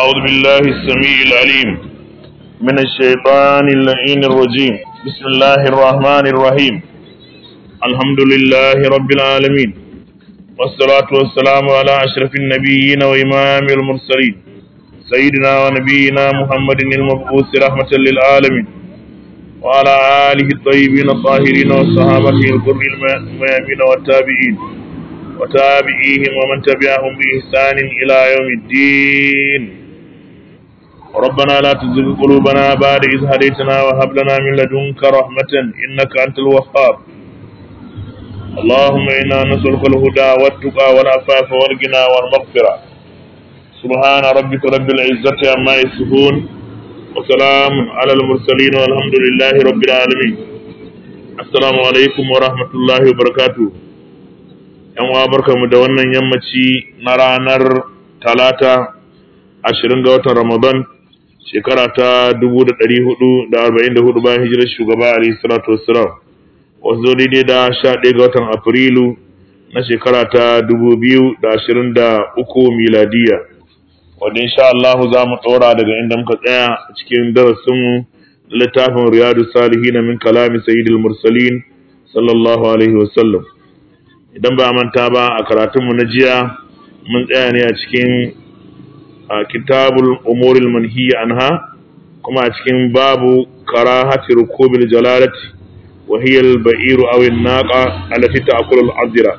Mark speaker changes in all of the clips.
Speaker 1: أعوذ بالله السميع العليم من الشيطان اللعين الرجيم بسم الله الرحمن الرحيم الحمد لله رب العالمين والصلاة والسلام على أشرف النبيين وإمام المرسلين سيدنا ونبينا محمد المبعوث رحمة للعالمين وعلى آله الطيبين الطاهرين وصحابته الغر الميامين والتابعين وتابعيهم ومن تبعهم بإحسان إلى يوم الدين ربنا لا تزغ قلوبنا بعد إذ هديتنا وهب لنا من لدنك رحمة إنك أنت الوهاب اللهم إنا نسألك الهدى والتقى والعفاف والغنى والمغفرة سبحان ربك رب العزة عما يصفون وسلام على المرسلين والحمد لله رب العالمين السلام عليكم ورحمة الله وبركاته yan uwa barkamu da wannan yammaci na ranar talata ashirin ga watan ramadan shekara ta dubu da ɗari hudu da arba'in da hudu bayan hijirar shugaba alayhi salatu wassalam wasu zo daidai da sha ɗaya ga watan afrilu na shekara ta dubu biyu da ashirin da uku miladiya wanda insha Allah za mu ɗora daga inda muka tsaya a cikin darasinmu littafin riyadu salihin min kalami sayyidil mursalin sallallahu alaihi wasallam idan ba manta ba a karatunmu na jiya mun tsaya ne a cikin kitabul umuril manhiya anha kuma a cikin babu karahati rukubil jalalati wa hiya al ba'iru aw an naqa allati ta'kulu al azira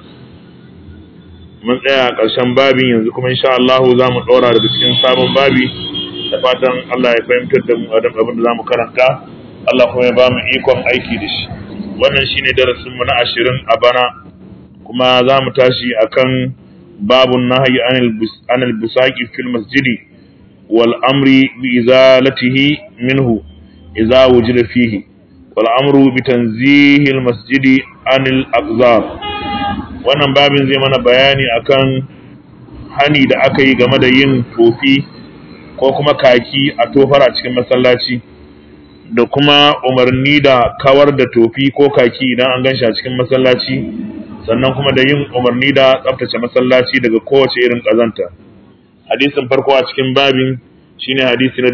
Speaker 1: mun tsaya a ƙarshen babin yanzu kuma insha Allah za mu ɗora daga cikin sabon babi da fatan Allah ya fahimtar da mu abin da za mu karanta Allah kuma ya ba mu ikon aiki da shi wannan shine darasinmu na ashirin a bana kuma za mu tashi akan babun nahyi anil busaqi fil masjidi wal amri bi izalatihi minhu idza wujida fihi wal amru bi tanzihi al masjidi anil aqzar wannan babin zai mana bayani akan hani da aka yi game da yin tofi ko kuma kaki a tofar a cikin masallaci da kuma umarni da kawar da tofi ko kaki idan an ganshi a cikin masallaci sannan kuma da yin umarni da tsaftace masallaci daga kowace irin ƙazanta. Hadisin farko a cikin babin shine hadisi na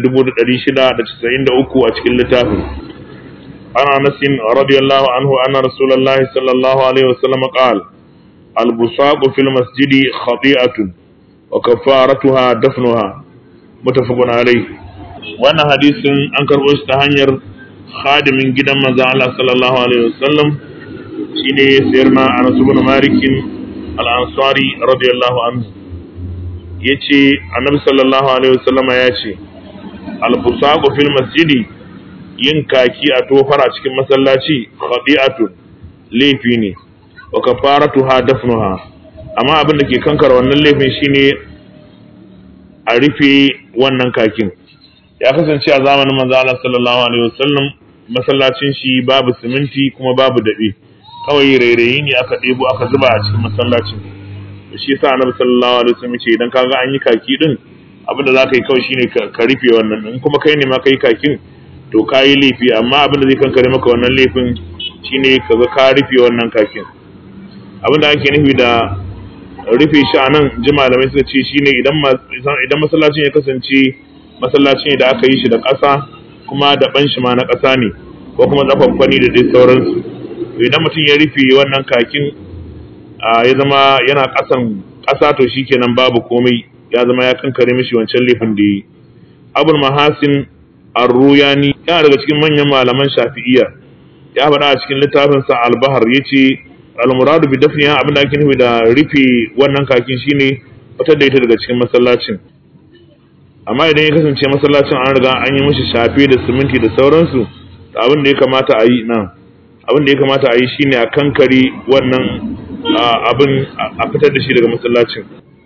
Speaker 1: 693 a cikin littafin. Ana nasin radiyallahu anhu anna Rasulullahi sallallahu alaihi wasallam qala al-busaqu fil masjidi khati'atun wa kafaratuha dafnuha muttafaqun alayhi. Wannan hadisin an karɓo shi ta hanyar khadimin gidan manzo Allah sallallahu alaihi wasallam shine sayyidina Anas ibn Malik al-Ansari radiyallahu anhu yace Annabi sallallahu alaihi wasallama yace al-busaqu fil masjidi yin kaki a tofar a cikin masallaci khadi'atun laifi ne wa kafaratuha dafnuha amma abin da ke kankar wannan laifin shine a rufe wannan kakin ya kasance a zamanin manzo Allah sallallahu alaihi wasallam masallacin shi babu siminti kuma babu daɓe kawai rairayi ne aka ɗebo aka zuba a cikin masallacin da shi yasa annabi sallallahu alaihi wasallam ce idan kaga an yi kaki din abin da zaka yi kawai shine ka rufe wannan in kuma kai ne ma kai kakin to ka yi laifi amma abin da zai kankare maka wannan laifin shine kaga ka rufe wannan kakin abin da ake nufi da rufe shi a nan ji malamai suka ce shine idan idan masallacin ya kasance masallaci ne da aka yi shi da ƙasa kuma da ban shi ma na ƙasa ne ko kuma tsafaffani da dai sauransu idan mutum ya rufe wannan kakin ya zama yana ƙasan ƙasa to shikenan babu komai ya zama ya kankare mishi wancan laifin da yi abul mahasin arruyani yana daga cikin manyan malaman shafi'iyya ya faɗa a cikin littafin sa albahar yace al-muradu bi dafniha abin da ake nufi da rufe wannan kakin shine fitar da ita daga cikin masallacin amma idan ya kasance masallacin an riga an yi mishi shafe da siminti da sauransu abin da ya kamata a yi nan abin da ya kamata a yi shine a kankare wannan abin a fitar da shi daga masallacin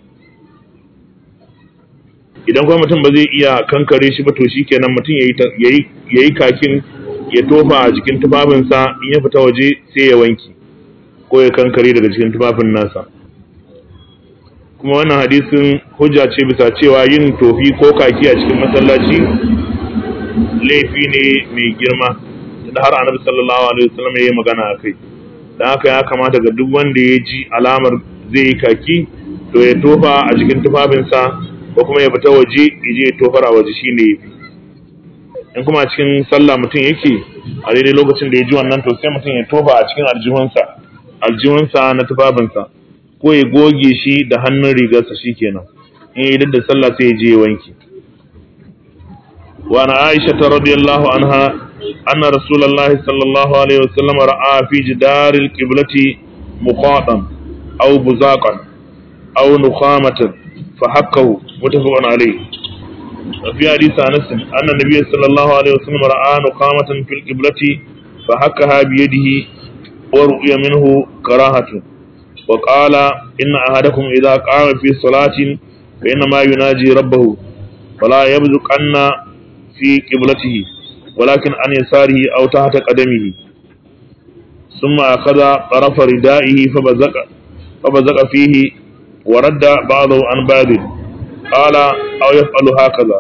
Speaker 1: idan kuma mutum ba zai iya kankare shi ba to shikenan mutum ya yi kakin ya tofa a jikin tufafinsa in ya fita waje sai ya wanki ko ya kankare daga cikin tufafin nasa kuma wannan hadisin hujja ce bisa cewa yin tofi ko kaki a cikin masallaci laifi ne mai girma da har annabi sallallahu alaihi wasallam ya yi magana a kai dan haka ya kamata ga duk wanda ya ji alamar zai yi kaki to ya tofa a jikin tufafinsa ko kuma ya fita waje ya je ya tofar a waje shine yafi in kuma a cikin sallah mutum yake a daidai lokacin da ya ji wannan to sai mutum ya tofa a cikin aljihunsa aljihunsa na tufafinsa ko ya goge shi da hannun rigarsa shikenan in yi da sallah sai ya je ya wanke وعن عائشة رضي الله عنها أن رسول الله صلى الله عليه وسلم رأى في جدار القبلة مقاطا أو بزاقا أو نخامة فحكه متفق عليه وفي حديث أنس أن النبي صلى الله عليه وسلم رأى نخامة في القبلة فحكها بيده ورؤي منه كراهة وقال إن أحدكم إذا قام في صلاة فإنما يناجي ربه فلا يبزقن في قبلته ولكن عن يساره أو تحت قدمه ثم أخذ طرف ردائه فبزق فبزق فيه ورد بعضه عن بعض قال أو يفعل هكذا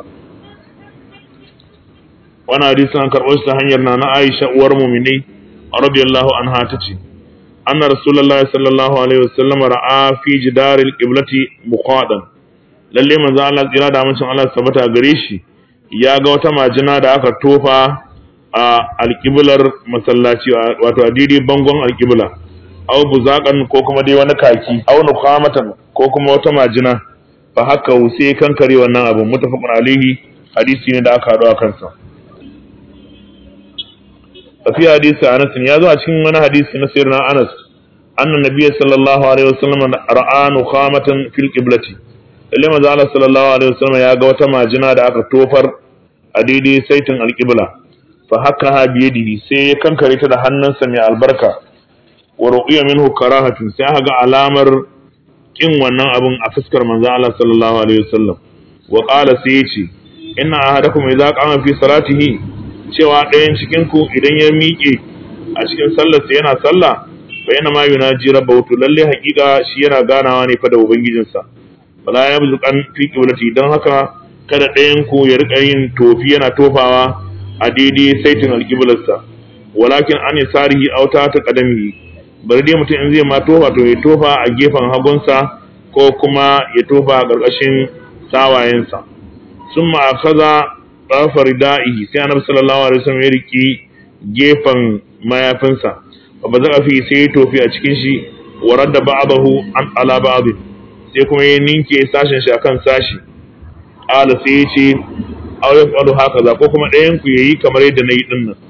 Speaker 1: وانا حديث عن كربوش تهنيرنا نا عائشة ورمومني رضي الله عنها تتي أن رسول الله صلى الله عليه وسلم رأى في جدار القبلة مقادا lalle manzo Allah tsira da amincin Allah sabata gare shi ya ga wata majina da aka tofa a alƙiblar masallaci wato a daidai bangon alƙibla aw buzaƙan ko kuma dai wani kaki aw nuqamatan ko kuma wata majina fa haka sai kankare wannan abu mutafaqun alaihi hadisi ne da aka haɗu a kansa fi hadisi Anas ya zo a cikin wani hadisi na sirna Anas anna nabiyyi sallallahu alaihi wasallam ra'a nuqamatan fil qiblati lalle manzo Allah sallallahu alaihi wasallam ya ga wata majina da aka tofar a daidai saitin alƙibla fa haka ha biyadihi sai ya kankare ta da hannunsa mai albarka wa ruqiya minhu karahatun sai aka ga alamar kin wannan abun a fuskar manzo Allah sallallahu alaihi wasallam wa qala sai yace inna ahadakum idza qama fi salatihi cewa ɗayan cikin ku idan ya miƙe a cikin sallarsa yana sallah fa yana ma yunaji rabbahu to lalle haƙiƙa shi yana ganawa ne fa da ubangijinsa wala yabzuqan fi qiblati dan haka kada ɗayan ku ya riƙa yin tofi yana tofawa a daidai saitin alƙiblarsa walakin an yi sarihi auta ta ƙadamihi bari dai mutum in zai ma tofa to ya tofa a gefen hagunsa ko kuma ya tofa a ƙarƙashin sawayensa sun ma kaza ɗafar da'ihi sai annabi sallallahu alaihi wasallam ya riƙi gefen mayafinsa ba ba za fi sai ya tofi a cikin shi warar da ba'adahu an ala ba'adin sai kuma ya ninke sashen shi akan sashi ala sai ya ce aw yaf'alu hakaza ko kuma ɗayan ku yayi kamar yadda nayi din nan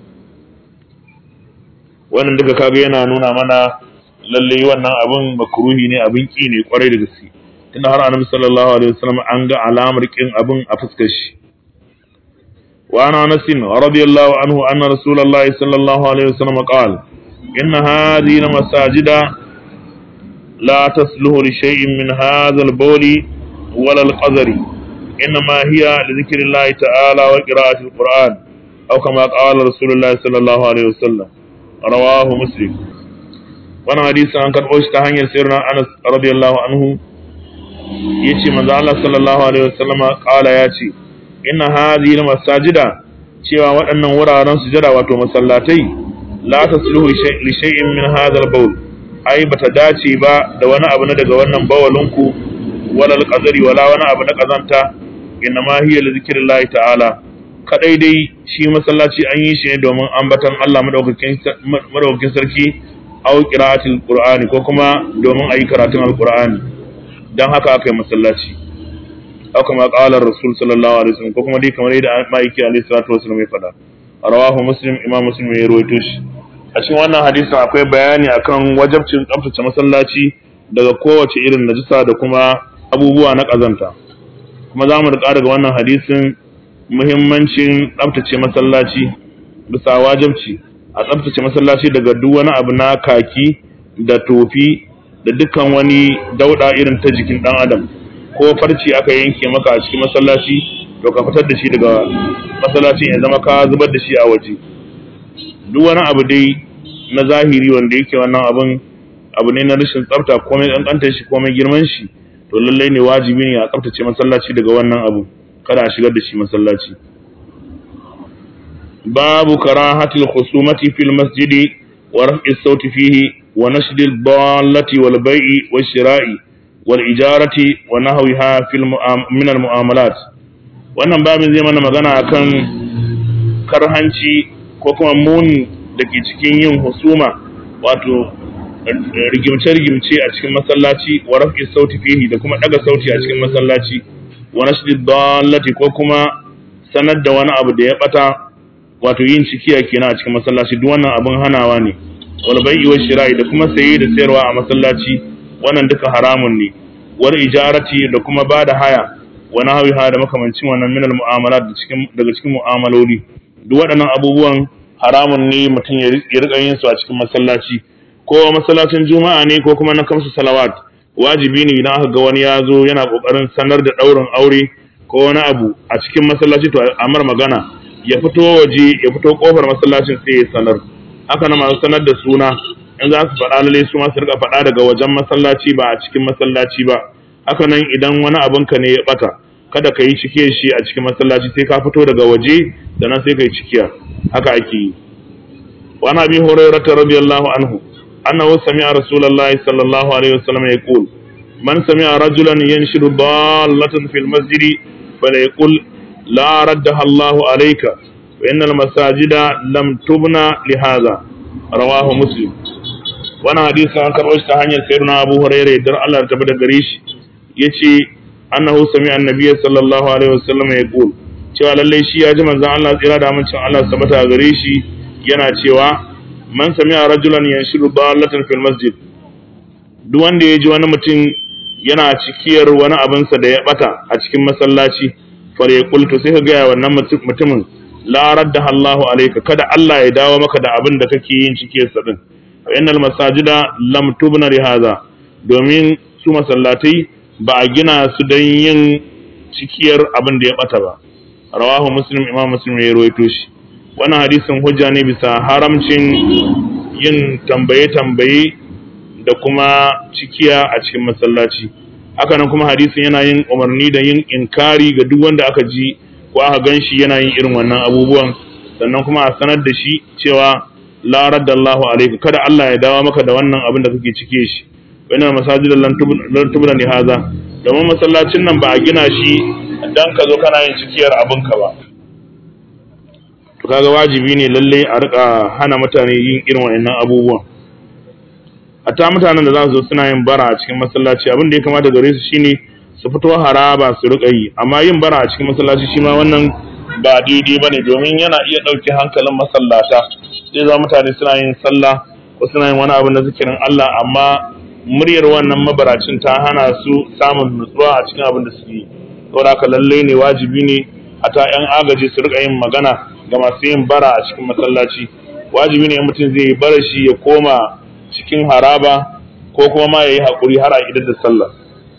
Speaker 1: wannan duka kaga yana nuna mana lalle wannan abin makruhi ne abin ki ne kwarai da gaske tunda har annabi sallallahu alaihi wasallam an ga alamar kin abin a fuskar shi wa ana anas radiyallahu anhu anna rasulullahi sallallahu alaihi wasallam qala inna hadhihi masajida la tasluhu li shay'in min hadha al-bawli wala al-qadari إنما هي لذكر الله تعالى وقراءة القرآن أو كما قال رسول الله صلى الله عليه وسلم رواه مسلم وانا حديث عن قد أوشت هنيا سيرنا أنس رضي الله عنه يتي من الله صلى الله عليه وسلم قال ياتي إن هذه المساجد cewa waɗannan wuraren sujada wato masallatai la tasluhu li shay'in min hadha al-bawl ai bata dace ba da wani abu na daga wannan bawalinku wala al-qadari wala wani abu na kazanta innama hiya li zikrillahi ta'ala kadai dai shi masallaci an yi shi ne domin ambatan Allah madaukakin madaukakin sarki au qira'atul qur'ani ko kuma domin ayi karatun alqur'ani dan haka aka yi masallaci au kuma qala rasul sallallahu alaihi wasallam ko kuma dai kamar yadda ma'aiki alaihi salatu wasallam ya faɗa rawahu muslim imam muslim ya rawaito shi a cikin wannan hadisin akwai bayani akan wajabcin tsaftace masallaci daga kowace irin najisa da kuma abubuwa na ƙazanta kuma za mu riƙa daga wannan hadisin muhimmancin tsabtace masallaci bisa wajabci a tsabtace masallaci daga duk wani abu na kaki da tofi da dukkan wani dauɗa irin ta jikin ɗan adam ko farci aka yanke maka a cikin masallaci to ka fitar da shi daga masallacin ya zama ka zubar da shi a waje duk wani abu dai na zahiri wanda yake wannan abun abu ne na rashin tsafta komai ƙanƙantar shi komai girman shi to lallai ne wajibi ne a tsaftace masallaci daga wannan abu kada a shigar da shi masallaci babu karahatil khusumati fil masjidi wa raf'i sauti fihi wa nashdil dallati wal bai'i wash shira'i wal ijarati wa nahwiha fil min al mu'amalat wannan babin zai mana magana akan karhanci ko kuma muni da ke cikin yin husuma wato rigimce-rigimce a cikin masallaci wa rafi sauti fihi da kuma daga sauti a cikin masallaci wa nashdi dallati ko kuma sanar da wani abu da ya bata wato yin cikiya kenan a cikin masallaci duk wannan abin hanawa ne wal bai'i wa shira'i da kuma saye da sayarwa a masallaci wannan duka haramun ne wal ijarati da kuma bada haya wa nahwiha da makamancin wannan minal mu'amalat da cikin daga cikin mu'amaloli duk waɗannan abubuwan haramun ne mutum ya riƙa yin su a cikin masallaci ko masallacin juma'a ne ko kuma na kamsu salawat wajibi ne idan aka ga wani ya zo yana kokarin sanar da ɗaurin aure ko wani abu a cikin masallaci to amar magana ya fito waje ya fito kofar masallacin sai ya sanar haka na masu sanar da suna in za su faɗa lalle su ma su rika faɗa daga wajen masallaci ba a cikin masallaci ba haka nan idan wani abinka ne ya ɓata kada ka yi cike shi a cikin masallaci sai ka fito daga waje sannan sai ka yi cikiya haka ake yi wa ana bi hurairah radiyallahu anhu annahu sami'a rasulullahi sallallahu alaihi wasallam yaqul man sami'a rajulan yanshidu dallatan fil masjid falyaqul la raddaha Allahu alayka wa innal masajida lam tubna li hadha rawahu muslim wannan hadisi an karɓo shi ta hanyar sayyidina Abu Hurairah dar Allah ta bada gare shi yace annahu sami annabiyyi sallallahu alaihi wasallam ya qul cewa lalle shi ya ji manzon Allah tsira da amincin Allah sabata gare shi yana cewa man sami'a rajulan yanshiru dallatan fil masjid duk wanda ya ji wani mutum yana cikiyar wani abinsa da ya bata a cikin masallaci far ya qultu sai ka ga wannan mutumin la raddaha Allahu alayka kada Allah ya dawo maka da abin da kake yin cikiyar sa din fa innal masajida lam tubna li hadha domin su masallatai ba a gina su don yin cikiyar abin da ya bata ba rawahu muslim imam muslim ya rawaito shi wannan hadisin hujja ne bisa haramcin yin tambaye tambaye da kuma cikiya a cikin masallaci haka nan kuma hadisin yana yin umarni da yin inkari ga duk wanda aka ji ko aka gan shi yana yin irin wannan abubuwan sannan kuma a sanar da shi cewa la raddallahu alayka kada Allah ya dawo maka da wannan abin da kake cike shi wannan masajid lan tubna li haza domin masallacin nan ba a gina shi dan ka zo kana yin cikiyar abinka ba to kaga wajibi ne lalle a rika hana mutane yin irin wannan abubuwan hatta mutanen da za su zo suna yin bara a cikin masallaci abin da ya kamata gare su shine su fito haraba su rika yi amma yin bara a cikin masallaci shi ma wannan ba daidai bane domin yana iya ɗauke hankalin masallata sai za mutane suna yin sallah ko suna yin wani abu na zikirin Allah amma muryar wannan mabaracin ta hana su samun nutsuwa a cikin abin da suke yi saboda haka lalle ne wajibi ne a ta yan agaji su rika yin magana ga masu yin bara a cikin masallaci wajibi ne mutum zai yi bara shi ya koma cikin haraba ko kuma ma ya yi haƙuri har a idar da sallah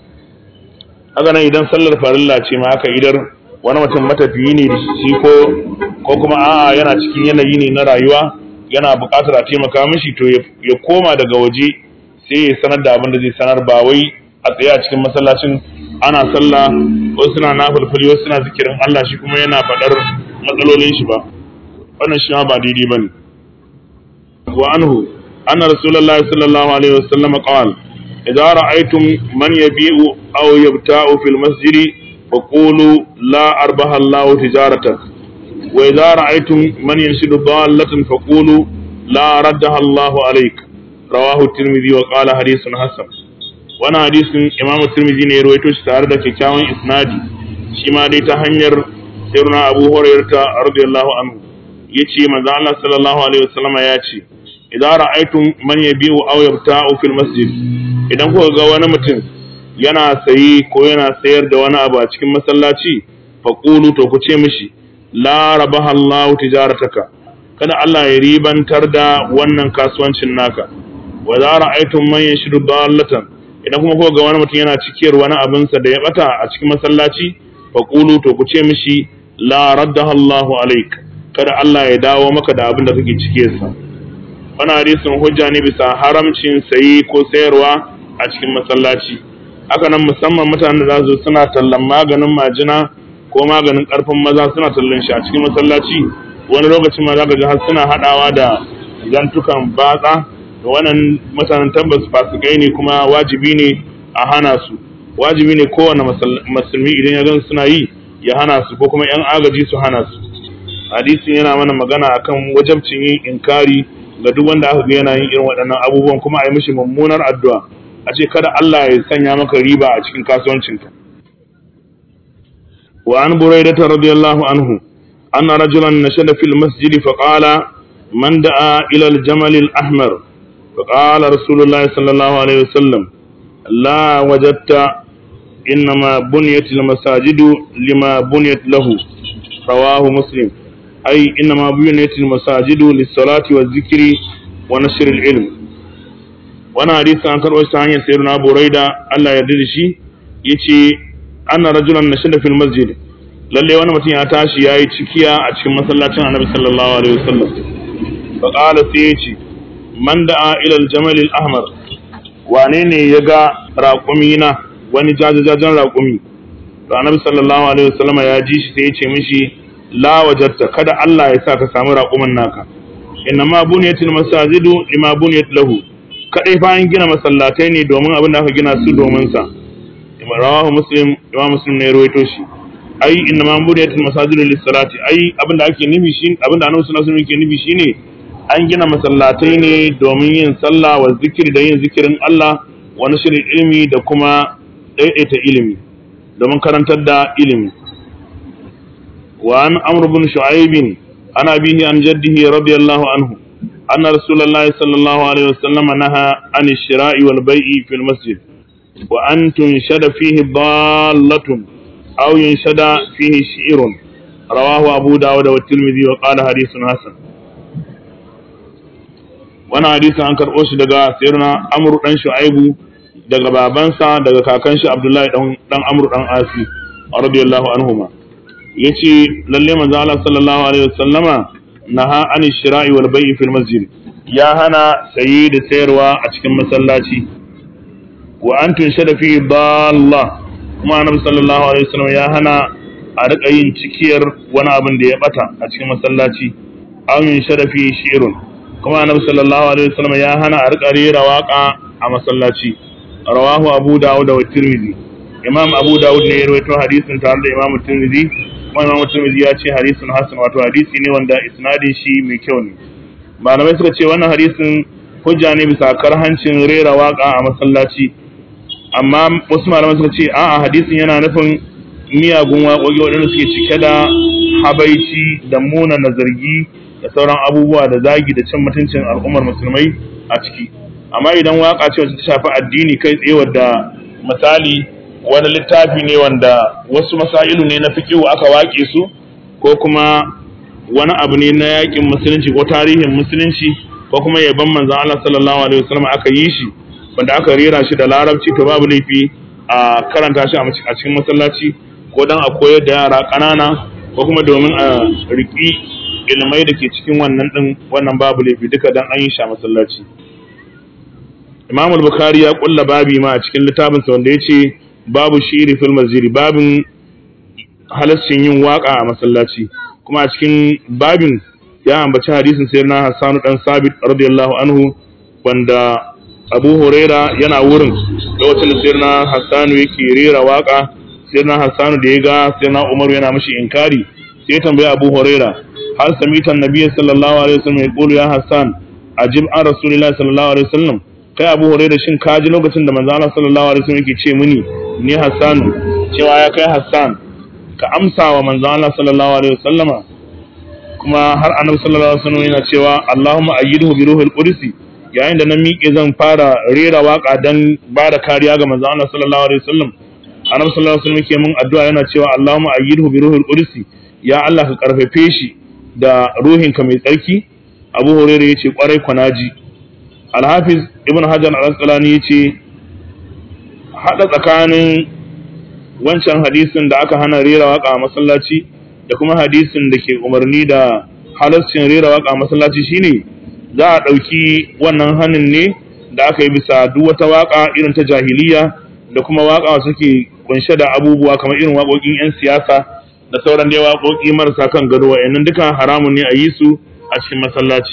Speaker 1: haka nan idan sallar farilla ce ma haka idar wani mutum matafiyi ne da shi ko ko kuma a'a yana cikin yanayi ne na rayuwa yana buƙatar a taimaka mishi to ya koma daga waje sai ya sanar da abin da zai sanar ba wai a tsaye a cikin masallacin ana sallah wasu suna nafulfuli wasu suna zikirin Allah shi kuma yana faɗar matsalolin shi ba wannan shi ma ba daidai ba ne wa anhu anna rasulullahi sallallahu alaihi wasallam qala idza ra'aytum man yabi'u aw yabta'u fil masjidi faqulu la arbaha Allahu tijaratak wa idza ra'aytum man yanshidu dallatan faqulu la raddaha Allahu alayka rawahu tirmidhi wa qala hadithun hasan wannan hadisin imamu tirmidhi ne ya rawaito shi tare da kyakkyawan isnadi shi ma dai ta hanyar sirna abu hurairah radiyallahu anhu yace manzo Allah sallallahu alaihi wasallam ya ce idan ra'aytum man yabi'u aw yabta'u fil masjid idan kuka ga wani mutum yana sayi ko yana sayar da wani abu a cikin masallaci faqulu to ku ce mishi la rabaha Allahu tijarataka kada Allah ya ribantar da wannan kasuwancin naka wa za ra'aytum man yashru dallatan idan kuma kuka ga wani mutum yana cikiyar wani abin sa da ya bata a cikin masallaci fa qulu to ku ce mishi la raddaha Allahu alaik kada Allah ya dawo maka da abin da kake cikiyar sa wannan hadisin hujja ne bisa haramcin sayi ko sayarwa a cikin masallaci haka nan musamman mutanen da za su suna tallan maganin majina ko maganin karfin maza suna tallan shi a cikin masallaci wani lokacin ma za ka ji har suna haɗawa da zantukan batsa da wannan mutanen tabbas fasikai ne kuma wajibi ne a hana su wajibi ne kowane musulmi idan ya gan suna yi ya hana su ko kuma yan agaji su hana su hadisin yana mana magana akan wajabcin yin inkari ga duk wanda aka ga yana yin irin waɗannan abubuwan kuma a yi mishi mummunar addu'a a ce kada Allah ya sanya maka riba a cikin kasuwancinka wa an buraidata radiyallahu anhu anna rajulan nashada fil masjid fa qala man da'a ila al jamal al ahmar fa qala rasulullah sallallahu alaihi wasallam la wajadta إنما بنيت المساجد لما بنيت له رواه مسلم أي إنما بنيت المساجد للصلاة والذكر ونشر العلم وانا حديث عن كرؤوس ثانية سيدنا أبو ريدة الله يرضي شي يتي أن رجلا نشد في المسجد lalle wani mutum ya tashi ya yi cikiya a cikin masallacin annabi sallallahu alaihi wasallam fa qala sai ya ce man da'a ila al-jamal al-ahmar wane ne ya ga raƙumi na wani jajajajen raƙumi to annabi sallallahu alaihi wasallama ya ji shi sai ya ce mishi la wajatta kada Allah ya sa ka samu raƙumin naka inna ma buniyatil masajidu lima buniyat lahu kadai fa an gina masallatai ne domin abin da aka gina su domin sa rawahu muslim imam muslim ne ya rawaito shi ai inna ma buniyatil masajidu lis salati ai abin da ake nufi shi abin da annabi sallallahu alaihi wasallam yake nufi shine an gina masallatai ne domin yin sallah wa zikiri da yin zikirin Allah wani shirin ilimi da kuma ɗaiɗaita ilimi domin karantar da ilimi wa an amr bin shu'aibin ana bihi an jaddihi radiyallahu anhu anna rasulullahi sallallahu alaihi wasallam naha an shira'i wal bai'i fil masjid wa an tunshada fihi dallatun aw yunshada fihi shi'run rawahu abu dawud wa tirmidhi wa qala hadithun hasan wannan hadisin an karɓo shi daga sayyidina amr dan shu'aibu daga babansa daga kakan shi Abdullahi dan dan Amr dan Asi radiyallahu anhuma yace lalle manzo Allah sallallahu alaihi wasallama naha an shira'i wal bai'i fil masjid ya hana sayi da sayarwa a cikin masallaci wa an tunshada fi dalla kuma annabi sallallahu alaihi wasallam ya hana a rika yin cikiyar wani abin da ya bata a cikin masallaci an yunshada fi shi'run kuma annabi sallallahu alaihi wasallam ya hana a rika rera waka a masallaci rawahu abu dawud wa tirmidhi imam abu dawud ne ya rawaito hadisin tare da imam tirmidhi kuma imam tirmidhi ya ce hadisin hasan wato hadisi ne wanda isnadin shi mai kyau ne malamai suka ce wannan hadisin hujja ne bisa karhancin rera waka a masallaci amma wasu malamai suka ce a'a hadisin yana nufin miyagun waƙoƙi waɗanda suke cike da habaici da muna na zargi da sauran abubuwa da zagi da cin mutuncin al'ummar musulmai a ciki amma idan waka ce wacce ta shafi addini kai tsaye wadda misali wani littafi ne wanda wasu masailu ne na fikihu aka wake su ko kuma wani abu ne na yakin musulunci ko tarihin musulunci ko kuma yaban manzon Allah sallallahu alaihi wasallam aka yi shi wanda aka rera shi da larabci to babu laifi a karanta shi a cikin masallaci ko dan a koyar da yara ƙanana ko kuma domin a riƙi ilmai da ke cikin wannan din wannan babu laifi duka dan an yi shi a masallaci Imam al-Bukhari ya kulla babi ma a cikin littafinsa wanda yace babu shiri fil masjid babin halaccin yin waka a masallaci kuma a cikin babin ya ambaci hadisin sayyidina Hassan dan Sabit radiyallahu anhu wanda Abu Huraira yana wurin lokacin da sayyidina Hassan yake rera waka sayyidina Hassan da ya ga sayyidina Umar yana mishi inkari sai ya tambaya Abu Huraira hal samita annabi sallallahu alaihi wasallam ya qulu ya Hassan ajib an rasulillahi sallallahu alaihi wasallam kai abu hore da shin ka ji lokacin da manzo Allah sallallahu alaihi wasallam yake ce mini ni Hassan cewa ya kai Hassan ka amsa wa manzo Allah sallallahu alaihi wasallama kuma har annabi sallallahu alaihi wasallam yana cewa Allahumma ayyidhu bi ruhil qudsi yayin da na miƙe zan fara rera waka dan ba da kariya ga manzo Allah sallallahu alaihi wasallam annabi sallallahu alaihi wasallam yake min addu'a yana cewa Allahumma ayyidhu bi ruhil qudsi ya Allah ka karfafe shi da ruhinka mai tsarki Abu Hurairah yace kwarai kwanaji Al-Hafiz Ibn Hajar Al-Asqalani yace hada tsakanin wancan hadisin da aka hana rera waka a masallaci da kuma hadisin da ke umarni da halascin rera waka a masallaci shine za a ɗauki wannan hannun ne da aka yi bisa duk wata waka irin ta jahiliya da kuma waka suke kunshe da abubuwa kamar irin waƙoƙin 'yan siyasa da sauran dai waƙoƙi marasa kan gado wa'annan duka haramun ne a yi su a cikin masallaci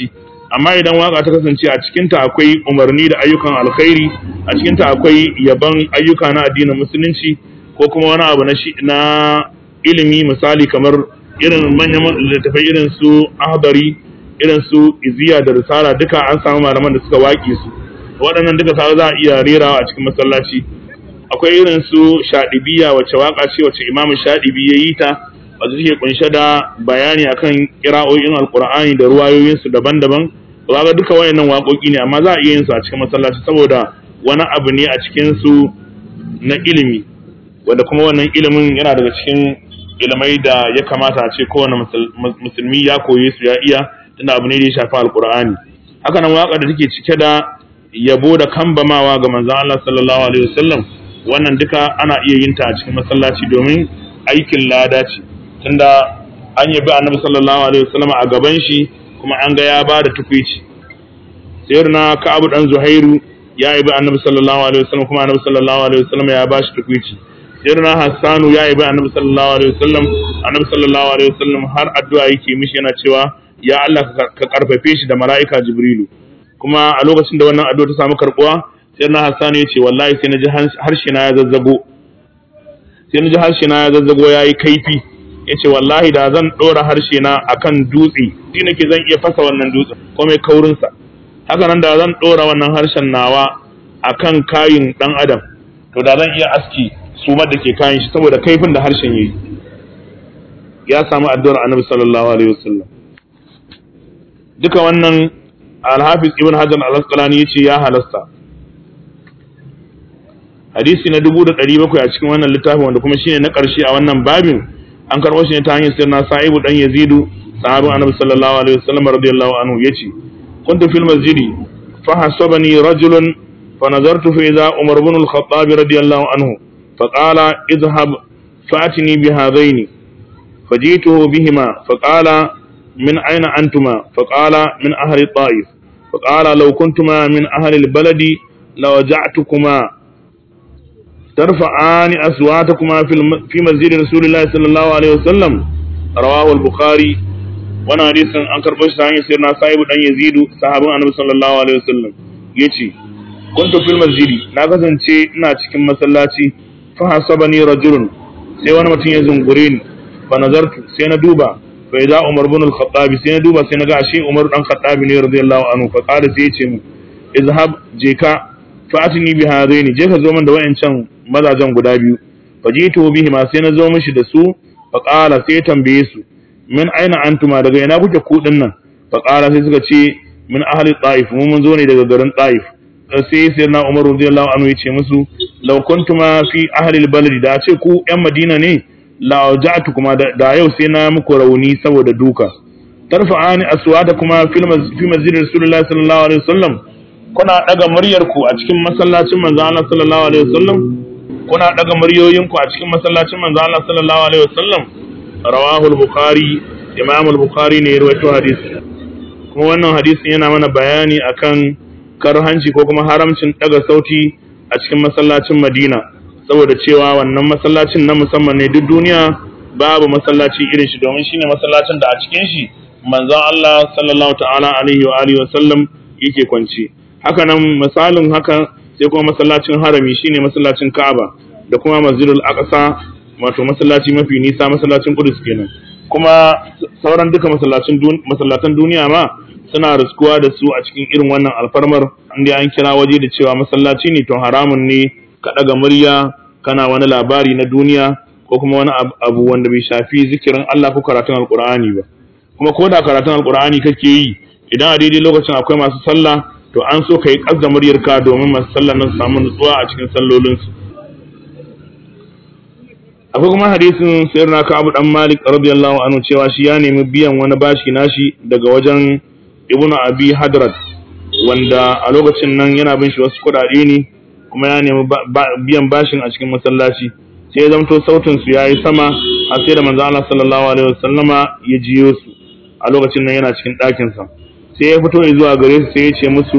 Speaker 1: amma idan waka ta kasance a cikinta akwai umarni da ayyukan alkhairi a cikinta akwai yaban ayyuka na addinin musulunci ko kuma wani abu na shi na ilimi misali kamar irin manyan littattafai irin su ahbari irin su iziya da risala duka an samu malaman da suka waƙe su waɗannan duka sa za a iya rerawa a cikin masallaci akwai irin su shaɗibiya wacce waka ce wacce imamu shaɗibi ya yi ta wacce take kunshe da bayani akan kira'o'in alkur'ani da ruwayoyinsu daban-daban ga duka wayannan waƙoƙi ne amma za a iya yin su a cikin masallaci saboda wani abu ne a cikin su na ilimi wanda kuma wannan ilimin yana daga cikin ilimai da ya kamata a ce kowane musulmi ya koye su ya iya tunda abu ne da ya shafi alkur'ani haka nan waƙa da take cike da yabo da kambamawa ga manzon Allah sallallahu alaihi wasallam wannan duka ana iya yin ta a cikin masallaci domin aikin lada ce tunda an yabi annabi sallallahu alaihi wasallam a gaban shi kuma an ga ya ba da tukwici sayyidina ka'abu dan zuhairu ya yabi annabi sallallahu alaihi wasallam kuma annabi sallallahu alaihi wasallam ya ba shi tukwici sayyidina hassanu ya yabi annabi sallallahu alaihi wasallam annabi sallallahu alaihi wasallam har addu'a yake mishi yana cewa ya Allah ka karfafe shi da mala'ika jibrilu kuma a lokacin da wannan addu'a ta samu karbuwa sayyidina hassanu ya ce wallahi sai na ji harshe na ya zazzago sai na ji harshe na ya zazzago yayi kaifi yace wallahi da zan dora harshe na akan dutse shi nake zan iya fasa wannan dutsen ko mai kaurin sa haka nan da zan dora wannan harshen nawa akan kayin dan adam to da zan iya aski sumar da ke kayan shi saboda kaifin da harshen yayi ya samu addu'ar annabi sallallahu alaihi wasallam duka wannan al-hafiz ibn hajar al-asqalani yace ya halasta hadisi na dubu da ɗari bakwai a cikin wannan littafin wanda kuma shine na ƙarshe a wannan babin an karɓo shi ne ta hanyar sirna sa'ibu dan yazidu sahabin annabi sallallahu alaihi wasallam radiyallahu anhu yace kuntu fil masjidi fa hasabani rajulun fa nazartu fi idha umar ibn al-khattab radiyallahu anhu fa qala idhhab fa'tini bi hadaini فجئته بهما فقال من أين أنتما فقال من أهل الطائف فقال لو كنتما من أهل البلد لوجعتكما ترفعان أصواتكما في, الم... في مسجد رسول الله صلى الله عليه وسلم رواه البخاري وانا حديث an karɓo shi ta hanyar sirna sahibu dan yazidu sahabin annabi sallallahu alaihi wasallam yace kuntu fil masjidi na kasance ina cikin masallaci fa hasabani rajulun sai wani mutum ya zungure ni fa nazartu sai na duba fa idza umar ibn al-khattab sai na duba sai na ga ashe umar dan khattab ne radiyallahu anhu fa qala sai yace mu izhab je ka fatini bi hadaini je ka zo min da wayancan mazajen guda biyu fajitu bihi ma sai na zo mishi da su fa qala sai tambaye su min aina antuma daga ina kuke ku nan fa qala sai suka ce min ahli taif mu mun zo ne daga garin taif sai sai na umar radiyallahu anhu yace musu law kuntuma fi ahli albalad da ce ku yan madina ne la waja'tu kuma da yau sai na muku rauni saboda duka tarfa'ani aswata-kuma fi masjid rasulullahi sallallahu alaihi wasallam kuna daga muryarku a cikin masallacin manzo Allah sallallahu alaihi wasallam kuna daga muryoyinku a cikin masallacin manzo Allah sallallahu alaihi wasallam rawahu al-bukhari imam al-bukhari ne ya rawaito hadisi kuma wannan hadisin yana mana bayani akan karhanci ko kuma haramcin daga sauti a cikin masallacin Madina saboda cewa wannan masallacin na musamman ne duk duniya babu masallaci irin shi domin shine masallacin da a cikin shi manzon Allah sallallahu ta'ala alaihi wa alihi wa sallam yake kwance haka nan misalin haka sai kuma masallacin harami shine masallacin Ka'aba da kuma Masjidul Aqsa wato masallaci mafi nisa masallacin Qudus kenan kuma sauran duka masallacin masallatan duniya ma suna riskuwa da su a cikin irin wannan alfarmar inda an kira waje da cewa masallaci ne to haramun ne ka daga murya kana wani labari na duniya ko kuma wani abu wanda bai shafi zikirin Allah ko karatun Alkur'ani ba kuma ko da karatun Alkur'ani kake yi idan a daidai lokacin akwai masu sallah to an so ka yi ƙasda muryarka domin masu sallah nan su samu nutsuwa a cikin sallolinsu akwai kuma hadisin sayar na abu dan malik radiyallahu anhu cewa shi ya nemi biyan wani bashi nashi daga wajen ibnu abi hadrat wanda a lokacin nan yana bin shi wasu kuɗaɗe ne kuma ya nemi biyan bashin a cikin masallaci sai ya zamto sautin su yayi sama a sai da manzo Allah sallallahu alaihi wasallama ya jiyo su a lokacin nan yana cikin ɗakin sa sai ya fito zuwa gare su sai ya ce musu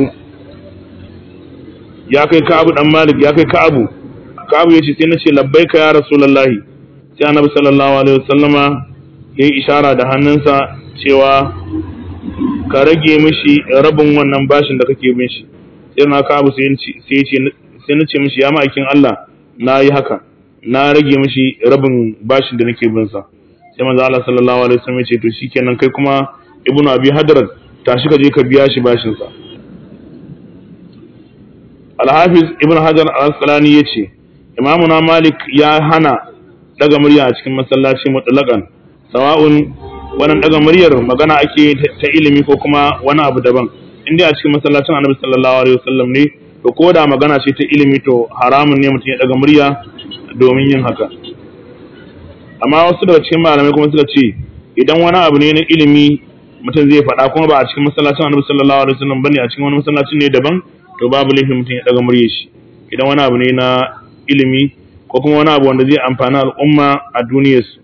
Speaker 1: ya kai Ka'abu dan Malik ya kai Ka'abu Ka'abu ya ce sai na ce labbaika ya Rasulullahi sai Annabi sallallahu alaihi wasallama ya yi ishara da hannunsa cewa ka rage mishi rabin wannan bashin da kake bin shi sai na ka abu sai ya ce sai na ce mishi ya ma'aikin Allah na yi haka na rage mishi rabin bashin da nake bin sa sai manzo Allah sallallahu alaihi wasallam ya ce to shikenan kai kuma ibnu abi hadrat tashi ka je ka biya shi bashin sa al-hafiz ibnu hajar al-asqalani yace imamuna malik ya hana daga murya a cikin masallaci mutlaqan sawa'un wannan daga muryar magana ake ta ilimi ko kuma wani abu daban inda a cikin masallacin annabi sallallahu alaihi wasallam ne to ko da magana ce ta ilimi to haramun ne mutum ya daga murya domin yin haka amma wasu daga cikin malamai kuma suka ce idan wani abu ne na ilimi mutum zai faɗa kuma ba a cikin masallacin annabi sallallahu alaihi wasallam bane a cikin wani masallacin ne daban to babu laifin mutum ya daga murya shi idan wani abu ne na ilimi ko kuma wani abu wanda zai amfani al'umma a duniyarsu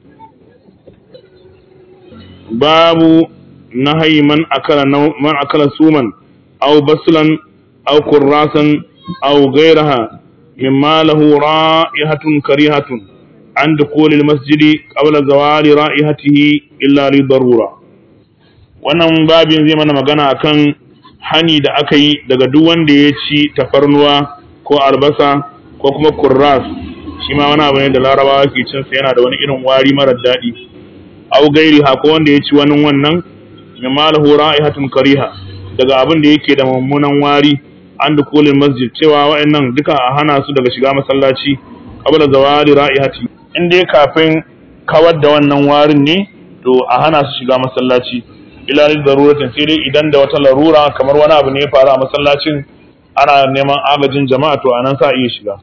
Speaker 1: babu nahayi man akala man akala suman aw baslan aw kurrasan aw ghayraha mimma lahu ra'ihatun karihatun an dukhul masjidi qabla zawali ra'ihatihi illa li darura wannan babin zai mana magana akan hani da aka yi daga duk wanda ya ci tafarnuwa ko albasa ko kuma kurras shi ma wani abu ne da larabawa ke cin sa yana da wani irin wari marar daɗi au gairi ha ko wanda ya ci wani wannan mimma lahu ra'ihatun kariha daga abin da yake da mummunan wari an dukulin masjid cewa wa'annan duka a hana su daga shiga masallaci qabla zawali ra'ihati in dai kafin kawar da wannan warin ne to a hana su shiga masallaci ila lil daruratin sai dai idan da wata larura kamar wani abu ne ya faru a masallacin ana neman agajin jama'a to anan sa iya shiga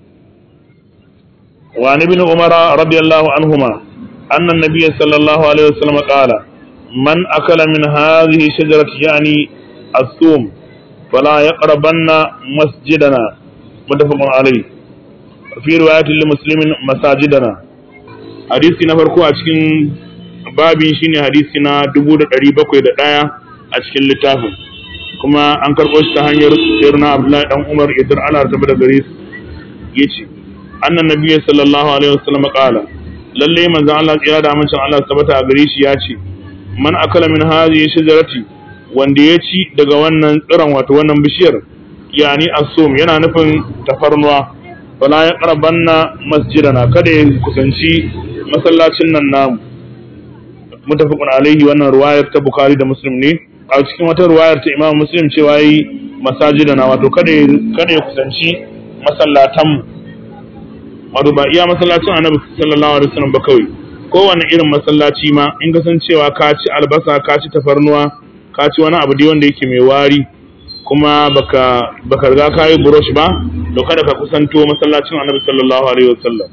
Speaker 1: wa ibn umara radiyallahu anhuma anna an-nabiy sallallahu alaihi wasallam qala man akala min hadhihi shajarati yani as-sum fala yaqrabanna masjidana muttafaqun alayhi fi riwayatin li muslimin masajidana hadisi na farko a cikin babin shine hadisi na 1701 a cikin littafin kuma an karɓo shi ta hanyar sirna abdullahi dan umar idan ana tabbata da gare su yace annan nabiyyi sallallahu alaihi wasallam qala lalle manzon Allah tsira da amincin Allah tabbata a gare shi ya ce man akala min hadhihi shajarati wanda ya ci daga wannan tsiron wato wannan bishiyar yani asum yana nufin tafarnuwa wala ya qarabanna masjidana kada ya kusanci masallacin nan namu mutafaqun alaihi wannan ruwayar ta bukhari da muslim ne a cikin wata ruwayar ta imam muslim cewa yi masajidana wato kada ya kada ya kusanci masallatan wato ba iya masallacin annabi sallallahu alaihi wasallam ba kawai kowane irin masallaci ma in ka san cewa ka ci albasa ka ci tafarnuwa ka ci wani abu dai wanda yake mai wari kuma baka baka riga ka yi brush ba to kada ka kusanto masallacin annabi sallallahu alaihi wasallam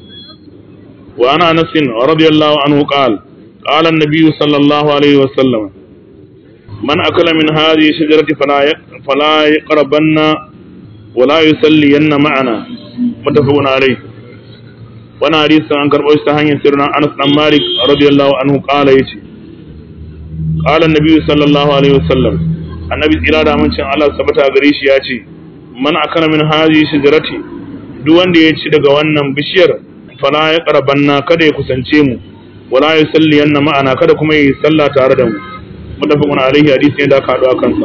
Speaker 1: wa ana anas radiyallahu anhu qala qala an-nabiy sallallahu alaihi wasallam man akala min hadhihi shajarati fala fala yaqrabanna wala yusalliyanna ma'ana muttafaqun alayhi wani hadisin an karɓo shi ta hanyar sirrin Anas dan Malik radiyallahu anhu qala yace qala an-nabi sallallahu alaihi wasallam annabi tsira da amincin Allah sabata gare shi yace man akala min hadhihi shajarati duk wanda ya ci daga wannan bishiyar fala ya qarabanna kada ya kusance mu wala yusalli yanna ma'ana kada kuma yi sallah tare da mu mutafaqun alaihi hadisi ne da aka haɗu a kansa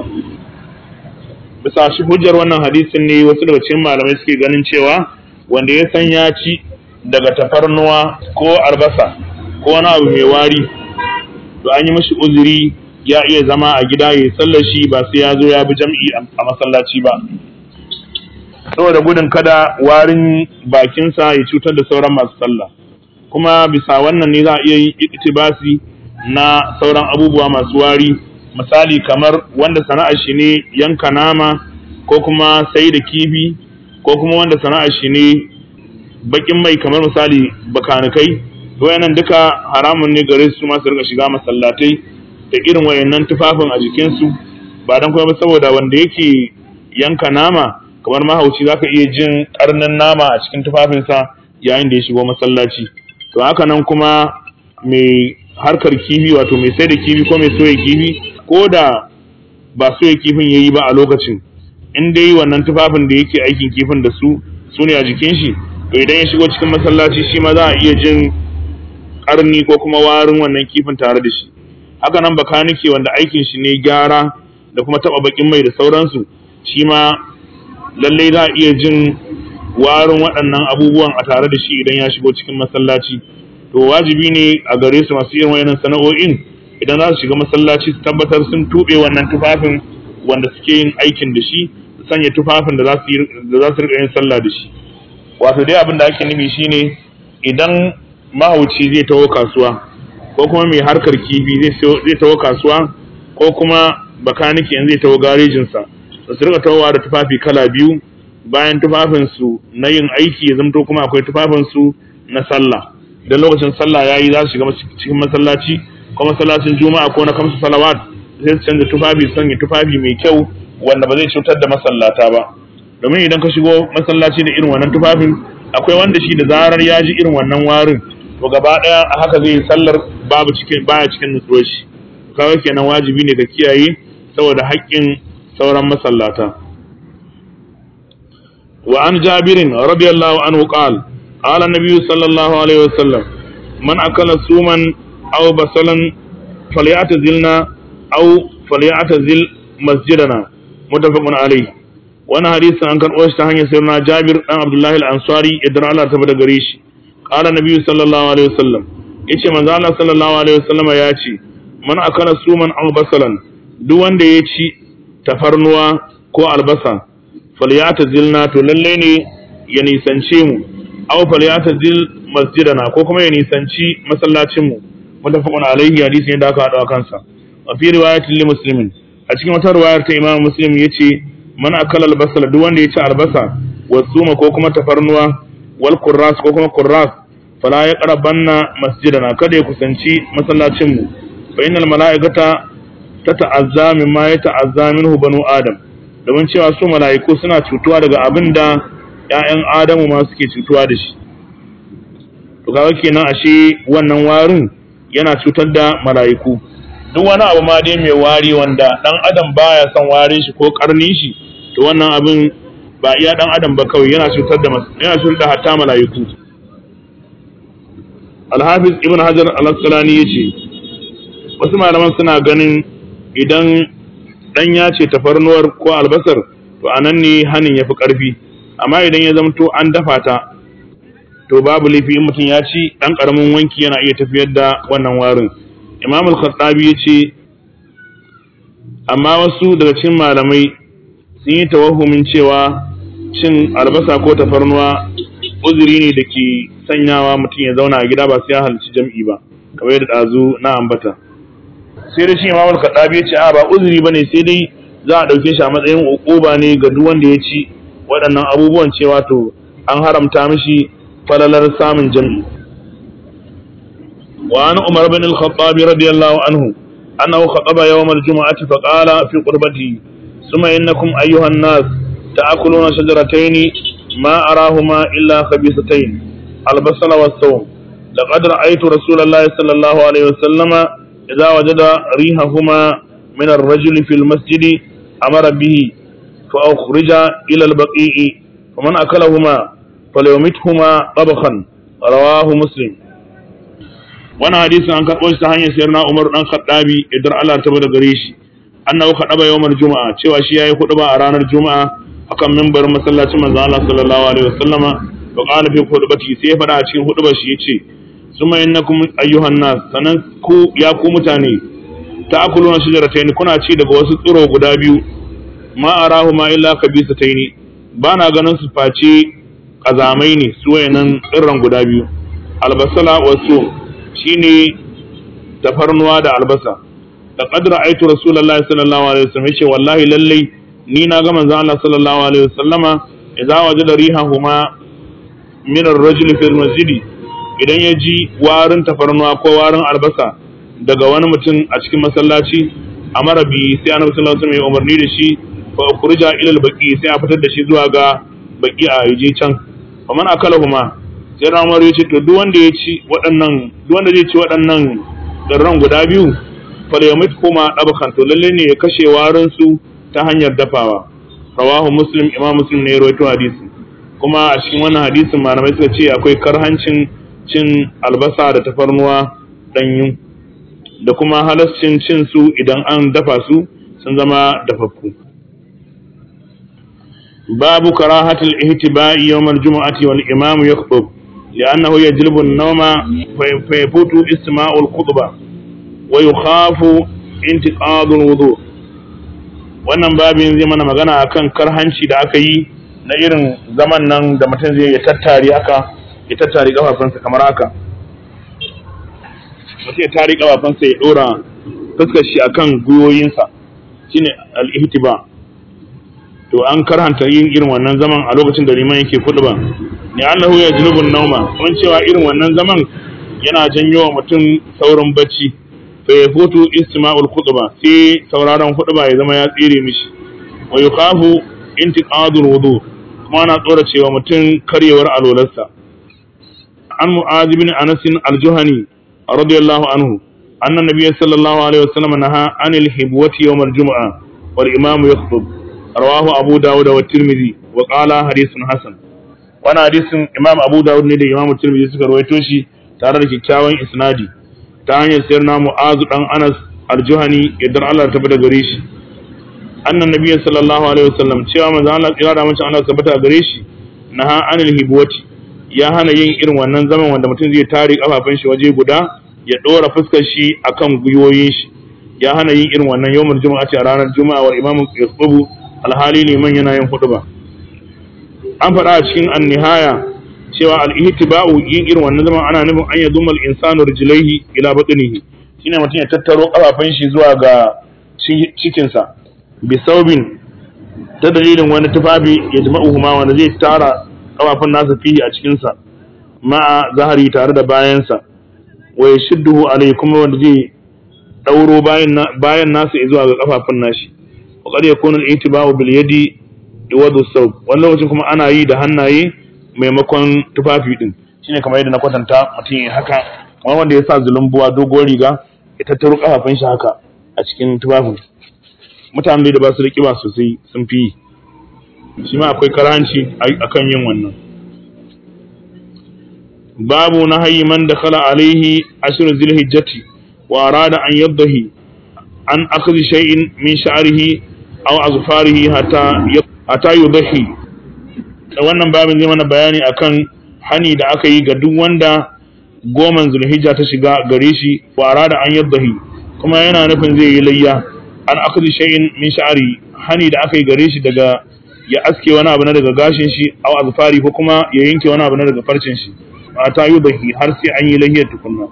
Speaker 1: bisa shi hujjar wannan hadisin ne wasu daga cikin malamai suke ganin cewa wanda ya san ya ci daga tafarnuwa ko albasa ko wani abu mai wari to an yi mashi uzuri ya iya zama a gida ya sallar shi ba sai ya zo ya bi jam'i a masallaci ba saboda gudun kada warin bakinsa ya cutar da sauran masu sallah kuma bisa wannan ne za a iya yin iktibasi na sauran abubuwa masu wari misali kamar wanda sana'ar shi ne yanka nama ko kuma sai da kifi ko kuma wanda sana'ar shi ne bakin mai kamar misali bakanikai wayannan duka haramun ne gare su ma su rika shiga masallatai da irin wayannan tufafin a jikinsu ba dan kuma saboda wanda yake yanka nama kamar mahauci zaka iya jin karnin nama a cikin tufafinsa yayin da ya shigo masallaci to haka nan kuma mai harkar kifi wato mai sai da kifi ko mai soya kifi ko da ba soya kifin yayi ba a lokacin in dai wannan tufafin da yake aikin kifin da su su ne a jikin shi to idan ya shigo cikin masallaci shi ma za a iya jin karni ko kuma warin wannan kifin tare da shi haka nan bakanike wanda aikin shi ne gyara da kuma taba bakin mai da sauransu shi ma lallai za a iya jin warin waɗannan abubuwan a tare da shi idan ya shigo cikin masallaci to wajibi ne a gare su masu yin wayannan sana'o'in idan za su shiga masallaci su tabbatar sun tuɓe wannan tufafin wanda suke yin aikin da shi su sanya tufafin da za su riƙa yin sallah da shi wato dai abin da ake nufi shine idan mahauci zai taho kasuwa ko kuma mai harkar kifi zai taho kasuwa ko kuma bakaniki in zai taho garejinsa su rika tawowa da tufafi kala biyu bayan tufafinsu na yin aiki ya zamto kuma akwai tufafinsu na sallah idan lokacin sallah ya yi za su shiga cikin masallaci ko masallacin juma'a ko na kamsu salawat sai su canza tufafi su sanya tufafi mai kyau wanda ba zai cutar da masallata ba domin idan ka shigo masallaci da irin wannan tufafin akwai wanda shi da zarar ya ji irin wannan warin to gaba daya a haka zai sallar babu cikin baya cikin nutsuwar shi kawai kenan wajibi ne ka kiyaye saboda haƙƙin sauran masallata wa an jabirin radiyallahu anhu qala qala nabiyyu sallallahu alaihi wasallam man akala suman aw basalan falyatazilna aw falyatazil masjidana muttafaqun alaihi wannan hadisin an karɓo shi ta hanyar sirna Jabir dan Abdullahi al-Ansari idan Allah ta bada gare shi qala nabiyyu sallallahu alaihi wasallam yace manzo Allah sallallahu alaihi wasallama ya ce man akala suman aw basalan duk wanda ya ci tafarnuwa ko albasa falyatazilna to lalle ne ya nisance mu aw falyatazil masjidana ko kuma ya nisanci masallacin mu mutafaqun alaihi hadisi ne da aka hada kansa a fi riwayatin li muslimin a cikin wata riwayar ta imam muslim yace man akala albasala duk wanda ya ci albasa wasuma ko kuma tafarnuwa wal kurras ko kuma kurras fala ya qarabanna masjidana kada ya kusanci masallacin mu fa innal malaikata tata'azza mimma yata'azza minhu banu adam domin cewa su mala'iku suna cutuwa daga abin da ƴaƴan adamu ma suke cutuwa da shi to kaga kenan ashe wannan warin yana cutar da mala'iku duk wani abu ma dai mai wari wanda dan adam baya son warin shi ko karnin shi to wannan abin ba iya dan adam ba kawai yana cutar da yana cutar da hatta mala'iku Al-Hafiz Ibn Hajar Al-Asqalani yace wasu malaman suna ganin idan dan ya ce tafarnuwar ko albasar to anan ne hanin yafi karfi amma idan ya zamto an dafa ta to babu laifi in mutum ya ci dan karamin wanki yana iya tafiyar da wannan warin Imam Al-Khattabi yace amma wasu daga cikin malamai sun yi tawahumin cewa cin albasa ko tafarnuwa uzuri ne da ke sanyawa mutum ya zauna a gida ba sai ya halci jam'i ba kamar yadda ɗazu na ambata sai da shi imamul kaɗabi ya ce a ba uzuri ba ne sai dai za a ɗauke shi a matsayin uquba ne ga duk wanda ya ci waɗannan abubuwan cewa to an haramta mishi falalar samun jam'i wa an umar bin al-khattab radiyallahu anhu annahu khataba yawm al-jum'ati fa qala fi qurbatihi ثم إنكم أيها الناس تأكلون شجرتين ما أراهما إلا خبيثتين البصل والثوم لقد رأيت رسول الله صلى الله عليه وسلم إذا وجد ريحهما من الرجل في المسجد أمر به فأخرج إلى البقيع فمن أكلهما فليمتهما طبخا رواه مسلم وانا حديث عن كبوش تهاني سيرنا عمر بن الخطاب إدر الله تبارك غريشي annahu khadaba yawmal juma'a cewa shi yayi khutba a ranar juma'a akan mimbarin masallacin manzo Allah sallallahu alaihi wasallama wa qala fi khutbati sai ya fada a cikin khutbar shi yace summa innakum ayyuhan nas sanan ku ya ku mutane ta'kuluna shajaratayn kuna ci daga wasu tsiro guda biyu ma arahu ma illa kabisatayn ba na ganin su face kazamai ne su wayannan tsirran guda biyu albasala wasu shine tafarnuwa da albasa laqad ra'aytu rasulullahi sallallahu alaihi wasallam yace wallahi lallai ni na ga manzon Allah sallallahu alaihi wasallama idza wajada rihahuma min ar-rajul fi al-masjid idan ya ji warin tafarnuwa ko warin albasa daga wani mutum a cikin masallaci amara bi sai annabi sallallahu alaihi wasallam ya umarni da shi fa ukhrija ila al-baqi sai a fitar da shi zuwa ga baqi a yaje can fa man akalahuma sai Umar ya ce to duk wanda ya ci waɗannan duk wanda zai ci waɗannan darran guda biyu falyamit kuma ɗabakan to lalle ne ya kashe warin su ta hanyar dafawa rawahu muslim imam muslim ne ya rawaito hadisi kuma a cikin wannan hadisin malamai suka ce akwai karhancin cin albasa da tafarnuwa danyu da kuma halascin cin su idan an dafa su sun zama dafaffu babu karahatul ihtiba'i yawm al-jum'ati wal imam yakhutub li'annahu yajlibu an-nawma fa yafutu istima'u al-khutbah wa yukhafu intiqadu al-wudu wannan babin zai mana magana akan karhanci da aka yi na irin zaman nan da mutum zai ya tattare haka ya tattare kafafunsa kamar haka mutum ya tare kafafunsa ya dora fuskar shi akan gwiwoyinsa shine al-ihtiba to an karhanta yin irin wannan zaman a lokacin da liman yake ba. ni annahu yajlubu an-nawma kun cewa irin wannan zaman yana janyo wa mutum saurin bacci fa yafutu istima'ul khutba sai sauraron khutba ya zama ya tsire mishi wa yukhafu intiqadul wudu kuma ana tsora cewa mutum karyewar alolarsa an mu'az bin anas al-juhani radiyallahu anhu anna nabiyyi sallallahu alaihi wasallam naha anil hibwati yawm al-jum'a wal imam yakhutub rawahu abu dawud wa tirmidhi wa qala hadithun hasan wannan hadisin imam abu dawud ne da imam tirmidhi suka rawaito shi tare da kyakkyawan isnadi ta hanyar sayar na mu'azu dan anas al-juhani idan Allah ta bada gare shi annan nabiyyi sallallahu alaihi wasallam cewa manzo Allah tsira da mace Allah tabbata gare shi naha anil hibwati ya hana yin irin wannan zaman wanda mutum zai tare kafafun shi waje guda ya dora fuskar shi akan gwiwoyin shi ya hana yin irin wannan yawmul juma'a ce a ranar juma'a wal imamu yasbubu alhali liman yana yin hutuba an faɗa a cikin an-nihaya cewa al-ihtiba'u yin irin wannan zaman ana nufin an yaduma al-insanu rijlaihi ila batnihi shine mutum ya tattaro kafafun shi zuwa ga cikin sa bi saubin ta dalilin wani tufafi ya jama'uhuma wanda zai tara kafafun nasa fihi a cikin sa ma'a zahari tare da bayan sa wa yashudduhu alai kuma wanda zai dauro bayan bayan nasa zuwa ga kafafun nashi wa qad yakunu al-ihtiba'u bil yadi iwadu saub wannan lokacin kuma ana yi da hannaye maimakon tufafi din shine kamar yadda na kwatanta mutum ya haka kamar wanda ya sa zulumbuwa dogon riga ya tattaro kafafun shi haka a cikin tufafin mutane da ba su da kiba sosai sun fi shi ma akwai karanci akan yin wannan babu na hayi man da khala alaihi ashir zilhijjati wa arada an yaddahi an akhdhi shay'in min sha'rihi aw azfarihi hatta hatta yudahi wannan babin zai mana bayani akan hani da aka yi ga duk wanda goman zulhijja ta shiga gare shi wa arada an yaddahi kuma yana nufin zai yi layya an akhdhi shay'in min sha'ri hani da aka yi gare shi daga ya aske wani abu na daga gashin shi aw azfari ko kuma ya yanke wani abu na daga farcin shi ta yudahi har sai an yi layyar tukunna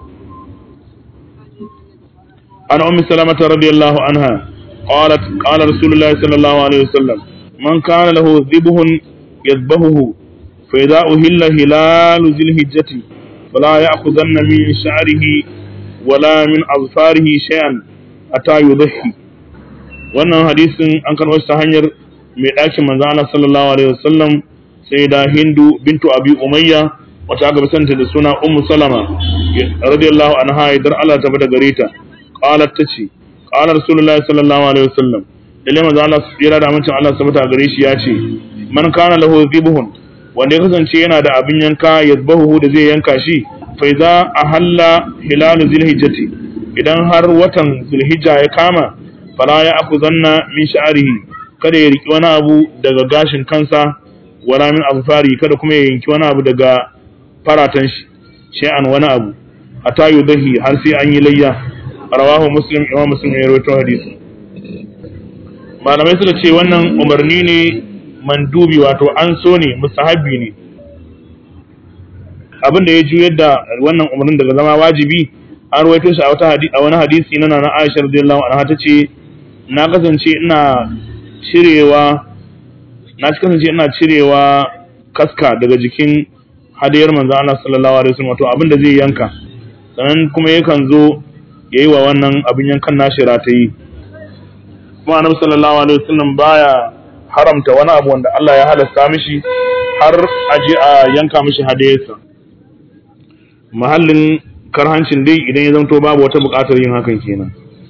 Speaker 1: an ummi salamata radiyallahu anha qalat qala rasulullahi sallallahu alaihi wasallam man kana lahu dhibhun يذبحه فإذا أهل هلال ذي الهجة فلا يأخذن من شعره ولا من أظفاره شيئا حتى يضحي wannan hadisin an karɓo ta hanyar mai ɗakin manzo Allah sallallahu alaihi wasallam sai da Hindu bintu Abi Umayya wata aka santa da suna Ummu Salama radiyallahu anha idan Allah ta bada gare ta qalat tace qala rasulullahi sallallahu alaihi wasallam lalle manzo Allah tsira da amincin Allah sabata gare shi ya ce man kana lahu dhibhun wanda ya kasance yana da abin yanka yazbahu da zai yanka shi fa idza ahalla hilal zilhijjati idan har watan zulhijja ya kama fala ya akuzanna min sha'rihi kada ya riki wani abu daga gashin kansa wala min azfari kada kuma ya yanki wani abu daga faratan shi shay'an wani abu hatta yudahi har sai an yi layya rawahu muslim imam muslim ya rawaito hadisi malamai suka ce wannan umarni ne mandubi wato an so ne mustahabbi ne abin da ya juyar da wannan umarnin daga zama wajibi an ruwaito shi a wata a wani hadisi na nana Aisha radiyallahu anha tace na kasance ina cirewa na kasance ina cirewa kaska daga jikin hadiyar manzo Allah sallallahu alaihi wasallam wato abin da zai yanka sannan kuma yakan zo yayi wa wannan abin yankan nashi ratayi kuma annabi sallallahu alaihi wasallam baya haramta wani abu wanda Allah ya halasta mishi har aje a yanka mishi hadiyarsa mahallin karhancin dai idan ya zanto babu wata buƙatar yin hakan kenan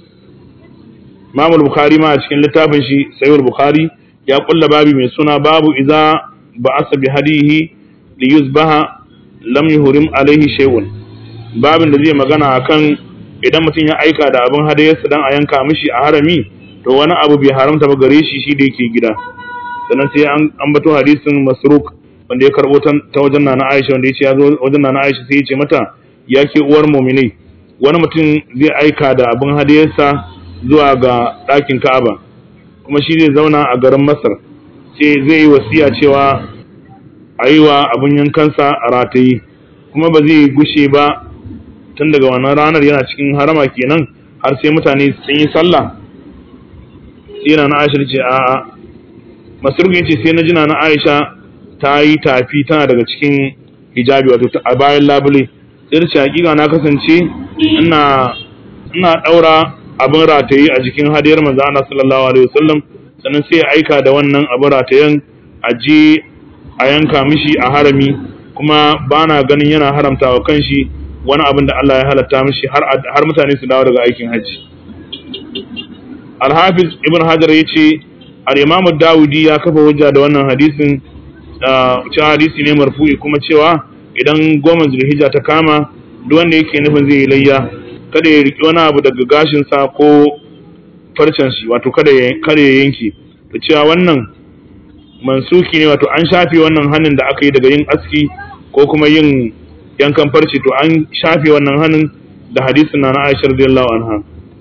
Speaker 1: Imam Bukhari ma a cikin littafin shi Sahih Bukhari ya kulla babi mai suna babu idza ba'asa bi hadihi li yuzbaha lam yuhrim alaihi shay'un babin da zai magana akan idan mutum ya aika da abin hadayarsa dan a yanka mishi a harami to wani abu bai haramta ba gare shi shi da yake gida sannan sai an ambato hadisin masruk wanda ya karbo ta wajen nana Aisha wanda ya ce ya zo wajen nana Aisha sai ya ce mata ya ke uwar mu'minai wani mutum zai aika da abin hadayarsa zuwa ga ɗakin Ka'aba kuma shi zai zauna a garin Masar sai zai yi wasiya cewa a yi wa abin yankansa a rataye kuma ba zai gushe ba tun daga wannan ranar yana cikin harama kenan har sai mutane sun yi sallah sai na Aisha ce a'a Masruq yace sai na jina na Aisha ta yi tafi tana daga cikin hijabi wato a bayan labule sai da ce hakika na kasance ina ina daura abin rataye a jikin hadiyar manzo Allah sallallahu alaihi wasallam sannan sai ya aika da wannan abin ratayen a je a yanka mishi a harami kuma bana ganin yana haramta wa kanshi wani abin da Allah ya halatta mishi har har mutane su dawo daga aikin hajji Al-Hafiz Ibn Hajar yace Al-Imam Dawudi ya kafa hujja da wannan hadisin cewa hadisi ne marfu'i kuma cewa idan goma zulhijja ta kama duk wanda yake nufin zai yi layya kada ya riki wani abu daga gashin sa ko farcen shi wato kada ya kada ya yanke to cewa wannan mansuki ne wato an shafe wannan hannun da aka yi daga yin aski ko kuma yin yankan farce to an shafe wannan hannun da hadisin na Aisha radiyallahu anha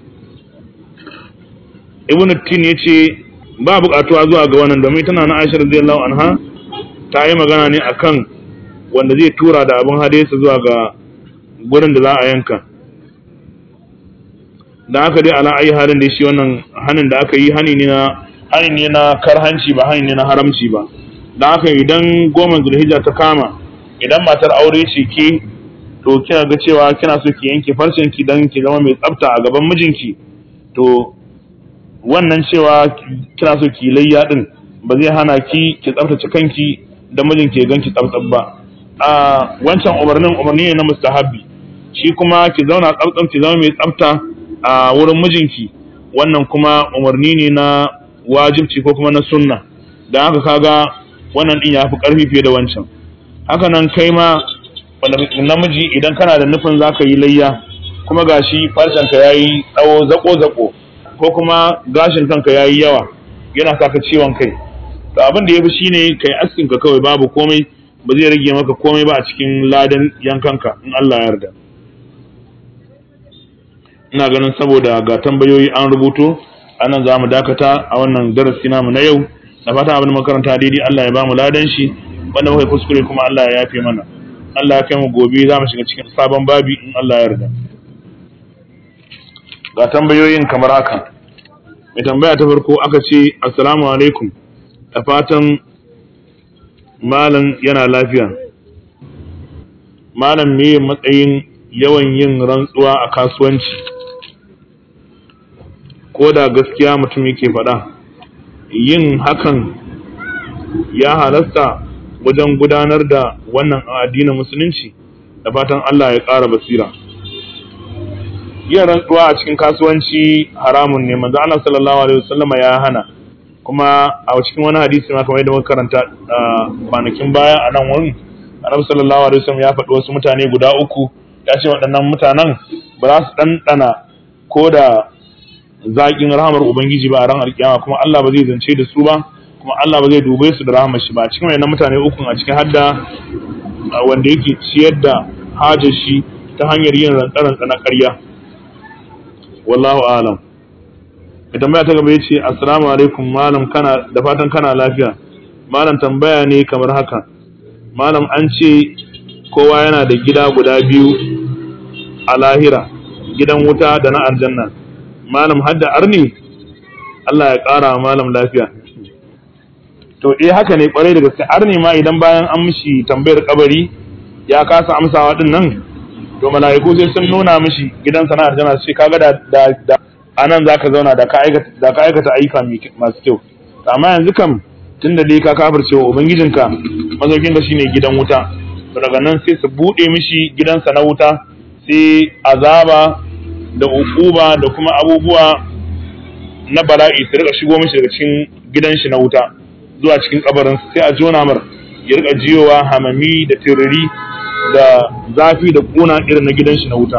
Speaker 1: Ibn Tin yace ba buƙatuwa zuwa ga wannan domin tana na Aisha radiyallahu anha ta yi magana ne akan wanda zai tura da abin hadisa zuwa ga gurin da za a yanka da aka dai ala ayi halin da shi wannan hanin da aka yi hani ne na hani ne na karhanci ba hani ne na haramci ba da haka idan goma zulhijja ta kama idan matar aure ce ke to kina ga cewa kina so ki yanke farcen ki dan ki zama mai tsafta a gaban mijinki to wannan cewa kina so ki layya din ba zai hana ki ki tsaftace kanki da mijinki ya ganki tsaftsaf ba a wancan umarnin umarni ne na mustahabbi shi kuma ki zauna tsaftsaf ki zama mai tsafta a wurin mijinki wannan kuma umarni ne na wajibci ko kuma na sunna da haka kaga wannan din yafi karfi fiye da wancan haka nan kai ma namiji idan kana da nufin zaka yi layya kuma gashi farcenka yayi tsawo zako zako ko kuma gashin kanka yayi yawa yana saka ciwon kai to abin da yafi shine kai askin ka kawai babu komai ba zai rage maka komai ba a cikin ladan yankanka in Allah ya yarda ina ganin saboda ga tambayoyi an rubuto anan za mu dakata a wannan darasi namu na yau da fatan abin makaranta daidai Allah ya ba mu ladan shi wanda muka kuskure kuma Allah ya yafe mana Allah ya kai mu gobe za mu shiga cikin sabon babi in Allah ya yarda ga tambayoyin kamar haka mai tambaya ta farko aka ce assalamu alaikum da fatan malam yana lafiya malam me matsayin yawan yin rantsuwa a kasuwanci ko da gaskiya mutum yake faɗa yin hakan ya halasta wajen gudanar da wannan addinin musulunci da fatan Allah ya ƙara basira yin rantsuwa a cikin kasuwanci haramun ne manzo Allah sallallahu alaihi wasallama ya hana kuma a cikin wani hadisi ma kamar yadda muka karanta kwanakin baya a nan wurin Annabi sallallahu alaihi wasallam ya faɗi wasu mutane guda uku ya ce waɗannan mutanen ba za su ɗanɗana ko da zaƙin rahamar ubangiji ba a ran alƙiyama kuma Allah ba zai zance da su ba kuma Allah ba zai dube su da rahamar shi ba cikin wayannan mutane uku a cikin hadda wanda yake ciyar da hajar shi ta hanyar yin rantsarantsa na ƙarya wallahu alam mai tambaya ta gaba ya ce assalamu alaikum malam kana da fatan kana lafiya malam tambaya ne kamar haka malam an ce kowa yana da gida guda biyu a lahira gidan wuta da na aljanna malam hadda arni Allah ya ƙara malam lafiya to eh haka ne kwarai da gaske arni ma idan bayan an mishi tambayar kabari ya kasa amsawa din nan to mala'iku sai sun nuna mishi gidan sana aljanna sai kaga da da, da anan zaka zauna da ka aikata da ka aikata ayyuka masu kyau amma yanzu kam tunda dai ka kafirce wa ubangijinka mazaukin ka shine gidan wuta to daga nan sai su bude mishi gidansa na wuta sai azaba da ukuba da kuma abubuwa na bala'i su rika shigo mishi daga cikin gidan shi na wuta zuwa cikin kabarin sai a jona mar ya rika jiyowa hamami da tiriri da zafi da kuna irin na gidan shi na wuta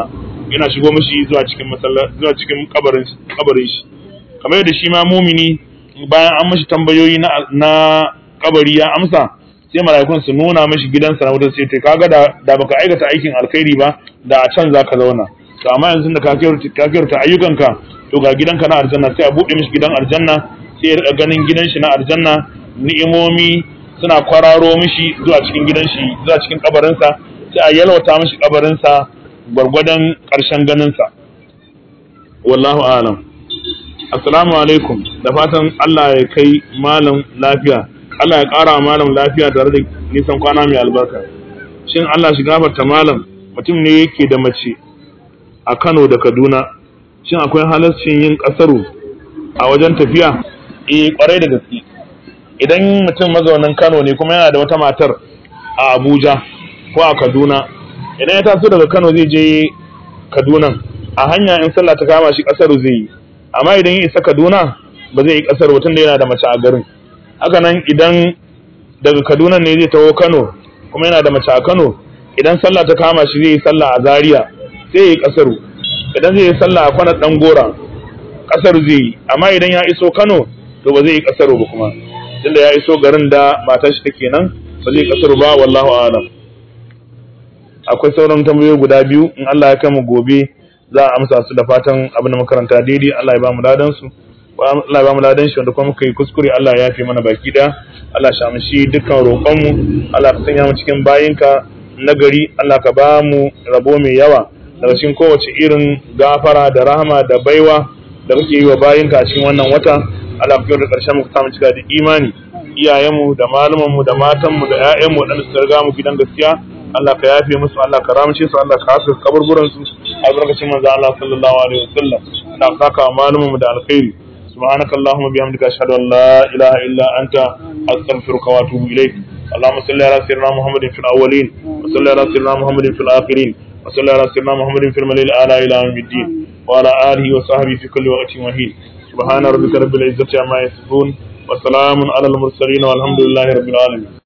Speaker 1: yana shigo mishi zuwa cikin masallaci zuwa cikin kabarin kabarin shi kamar yadda shi ma mumini bayan an mishi tambayoyi na na kabari ya amsa sai mala'ikun su nuna mishi gidansa na wutar sai to kaga da da baka aikata aikin alkhairi ba da a can zaka zauna to amma yanzu da ka kyautata ayyukanka to ga gidanka na aljanna sai a buɗe mishi gidan aljanna sai ya rika ganin gidan shi na aljanna ni'imomi suna kwararo mishi zuwa cikin gidan shi zuwa cikin kabarinsa sai a yalwata mishi kabarinsa gwargwadon ƙarshen ganinsa wallahu alam assalamu alaikum da fatan Allah ya kai malam lafiya Allah ya ƙara malam lafiya tare da nisan kwana mai albarka shin Allah shi gafarta malam mutum ne yake da mace a Kano da Kaduna shin akwai halarcin yin ƙasaru a wajen tafiya eh kwarai da gaske idan mutum mazaunin Kano ne kuma yana da wata matar a Abuja ko a Kaduna idan ya taso daga Kano zai je Kaduna a hanya in sallah ta kama shi ƙasaru zai yi amma idan ya isa Kaduna ba zai yi ƙasar ba tunda yana da mace a garin haka nan idan daga Kaduna ne zai taho Kano kuma yana da mace a Kano idan sallah ta kama shi zai yi sallah a Zaria sai ya yi ƙasaru idan zai yi sallah a kwanar ɗan gora ƙasar zai yi amma idan ya iso Kano to ba zai yi ƙasar ba kuma tunda ya iso garin da matar shi take nan ba zai yi ƙasar ba wallahu a'lam akwai sauran tambayoyi guda biyu in Allah ya kama gobe za a amsa su da fatan abin da makaranta daidai Allah ya ba mu ladan su Allah ya ba mu ladan shi wanda kuma muka yi kuskure Allah ya yafe mana baki da Allah ya shamshi dukkan roƙon mu Allah ka sanya mu cikin bayinka nagari Allah ka ba mu rabo mai yawa daga cikin kowace irin gafara da rahama da baiwa da muke yi wa bayinka a cikin wannan wata Allah ka da ƙarshen muka samu cika da imani iyayenmu da malumanmu da matanmu da ƴaƴanmu waɗanda suka riga mu gidan gaskiya Allah ka yafe musu Allah ka ramce su Allah ka haska kaburburan su a barkacin manzo Allah sallallahu alaihi wasallam Allah ka saka malumanmu da alkhairi سبحانك اللهم وبحمدك أشهد أن لا إله إلا أنت أستغفرك وأتوب إليك اللهم صل على سيدنا محمد في الأولين وصل على سيدنا محمد في الآخرين وصلى على سيدنا محمد في الملل الأعلى إلى يوم الدين وعلى آله وصحبه في كل وقت وحين سبحان ربك رب العزة عما يصفون وسلام على المرسلين والحمد لله رب العالمين